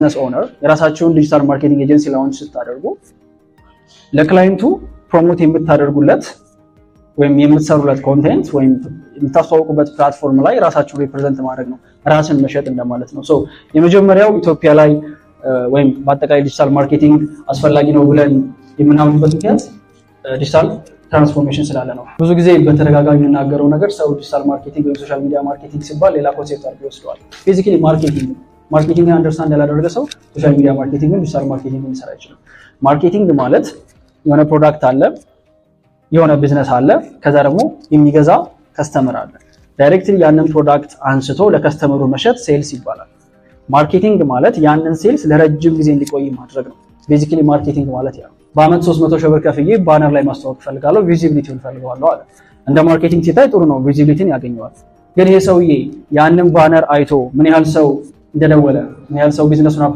ቢዝነስ ኦነር የራሳቸውን ዲጂታል ማርኬቲንግ ኤጀንሲ ላውንች ስታደርጉ ለክላይንቱ ፕሮሞት የምታደርጉለት ወይም የምትሰሩለት ኮንቴንት ወይም የምታስተዋውቁበት ፕላትፎርም ላይ ራሳችሁን ሪፕሬዘንት ማድረግ ነው፣ ራስን መሸጥ እንደማለት ነው። ሶ የመጀመሪያው ኢትዮጵያ ላይ ወይም በአጠቃላይ ዲጂታል ማርኬቲንግ አስፈላጊ ነው ብለን የምናምንበት ምክንያት ዲጂታል ትራንስፎርሜሽን ስላለ ነው። ብዙ ጊዜ በተደጋጋሚ የምናገረው ነገር ሰው ዲጂታል ማርኬቲንግ ወይም ሶሻል ሚዲያ ማርኬቲንግ ሲባል ሌላ ኮንሴፕት አድርጎ ይወስደዋል። ቤዚካሊ ማርኬቲንግ ማርኬቲንግ አንደርስታንድ ያላደረገ ሰው ሶሻል ሚዲያ ማርኬቲንግ ዲጂታል ማርኬቲንግ ሊሰራ አይችልም። ማርኬቲንግ ማለት የሆነ ፕሮዳክት አለ፣ የሆነ ቢዝነስ አለ፣ ከዛ ደግሞ የሚገዛ ከስተመር አለ። ዳይሬክትሊ ያንን ፕሮዳክት አንስቶ ለከስተመሩ መሸጥ ሴልስ ይባላል። ማርኬቲንግ ማለት ያንን ሴልስ ለረጅም ጊዜ እንዲቆይ ማድረግ ነው። ቤዚካሊ ማርኬቲንግ ማለት ያ በአመት 300 ሺህ ብር ከፍዬ ባነር ላይ ማስተዋወቅ ፈልጋለሁ፣ ቪዚቢሊቲውን ፈልገዋለሁ አለ። እንደ ማርኬቲንግ ሲታይ ጥሩ ነው፣ ቪዚቢሊቲን ያገኘዋል። ግን ይሄ ሰውዬ ያንን ባነር አይቶ ምን ያህል ሰው እንደደወለ ምን ያህል ሰው ቢዝነሱን